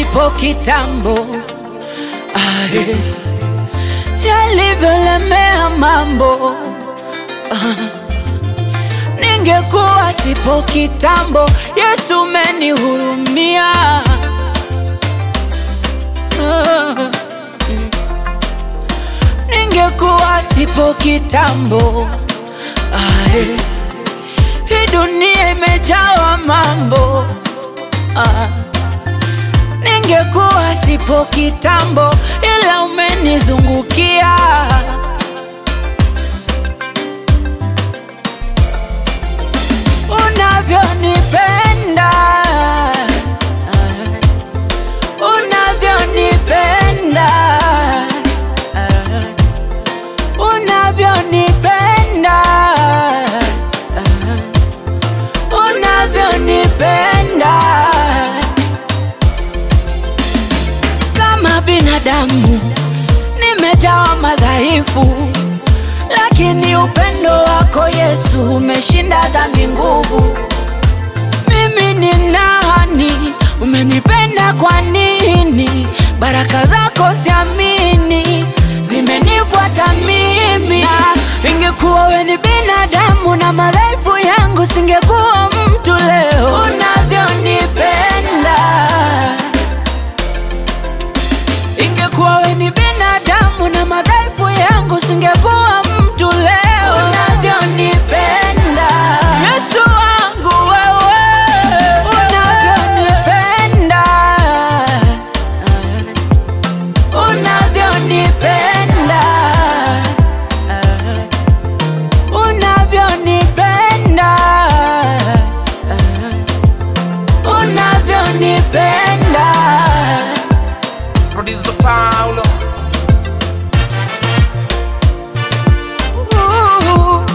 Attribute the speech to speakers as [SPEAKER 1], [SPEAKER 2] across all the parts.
[SPEAKER 1] sipo kitambo ae, yalivyolemea mambo ah. Ningekuwa sipo kitambo, Yesu umenihurumia ah. Ningekuwa sipo kitambo ae, hii dunia imejawa mambo ah. Ningekuwa sipo kitambo, ila umenizungukia unavyonipenda, unavyonipenda, unavyonipenda, unavyonipenda kama binadamu nimejawa madhaifu, lakini upendo wako Yesu umeshinda dhambi nguvu. Mimi ni nani? Umenipenda kwa nini? Baraka zako siamini, zimenifuata mimi. Na ingekuwa we ni binadamu na madhaifu yangu, singekuwa mtu leo. Unavyonipenda Ingekuwa we ni binadamu na madhaifu yangu, singekuwa mtu leo. Unavyonipenda Yesu wangu wewe, unavyonipenda, unavyonipenda, unavyonipenda, unavyonipenda
[SPEAKER 2] Producer Paulo.
[SPEAKER 1] Uh,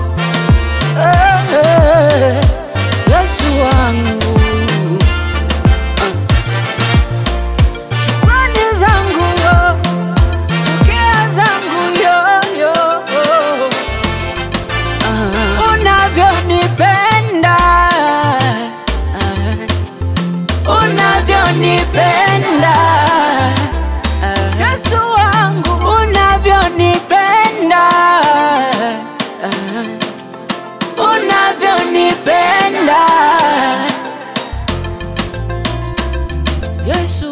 [SPEAKER 1] eh, eh, Yesu wangu, Ah. shukrani zangu yo, pokea zangu yo, yo. Ah. Unavyonipenda, Ah. unavyonipenda Yesu wangu unavyonipenda unavyonipenda Yesu